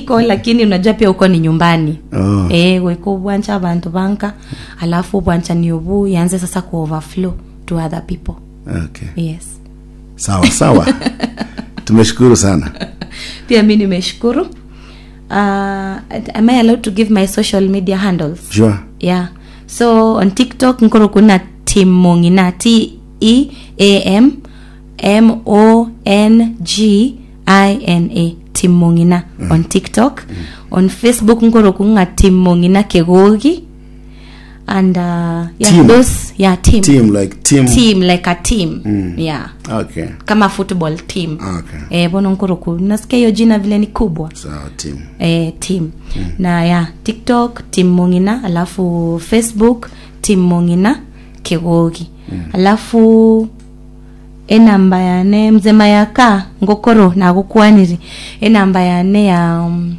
iko lakini unajua pia uko ni nyumbani Oh. eh weko ubwancha abantu banka alafu ubwancha ni ubu yanze sasa ku overflow to other people okay yes sawa sawa tumeshukuru sana pia mi nimeshukuru uh, am i allowed to give my social media handles sure yeah so on tiktok nkoro kuna tim mongina t e a m m o n g i n a tim mongina on tiktok on facebook nkoro kunga tim mongina kegogi and uh, yeah Team. those yeah team team like team, team like a team yeah okay kama football team okay eh bono nkoro ku nasikia hiyo jina vile ni kubwa sawa team eh, team na ya tiktok tim mongina alafu facebook tim mongina kegogi alafu enamba yane mzema yaka ngokoro nagukwaniri enamba yane ya um,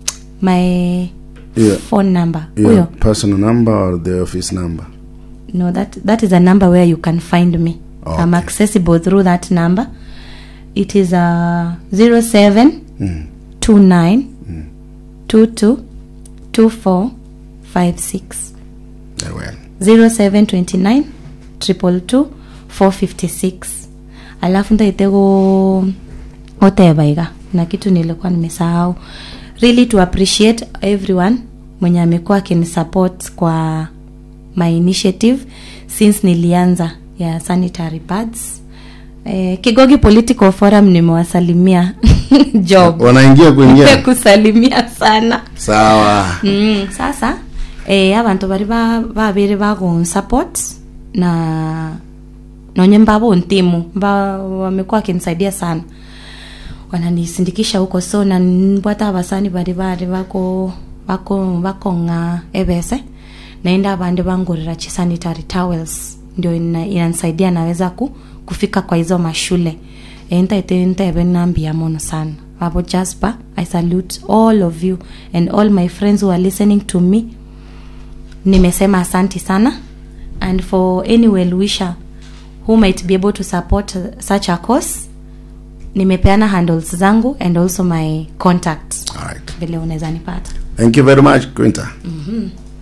my Yeah. phone number your huyo personal number or the office number no that that is a number where you can find me Okay. i'm accessible through that number it is uh, 07 mm. 29 22 24 56 very well 0729 222 456 alafu ndaitego otebaiga na kitu nilikuwa nimesahau really to appreciate everyone mwenye amekuwa akinisupport kwa my initiative since nilianza ya sanitary pads eh, kigogi political forum nimewasalimia job wanaingia kuingia kusalimia sana sawa mm, sasa eh, abantu bari ba- babere bagonsupport na nonye mbabo ntimu mba wamekuwa wakinisaidia sana wananisindikisha huko so na mbwata abasani bari bari bako bako bakonga ebese naenda abandi bangurira chi sanitary towels ndio ina- inanisaidia naweza ku, kufika kwa hizo mashule entaite ntebe nambia mono sana babo jasper i salute all of you and all my friends who are listening to me nimesema asanti sana and for any well wisher who might be able to support uh, such a course nimepeana handles zangu and also my contacts all right vile unaweza nipata thank you very much quinta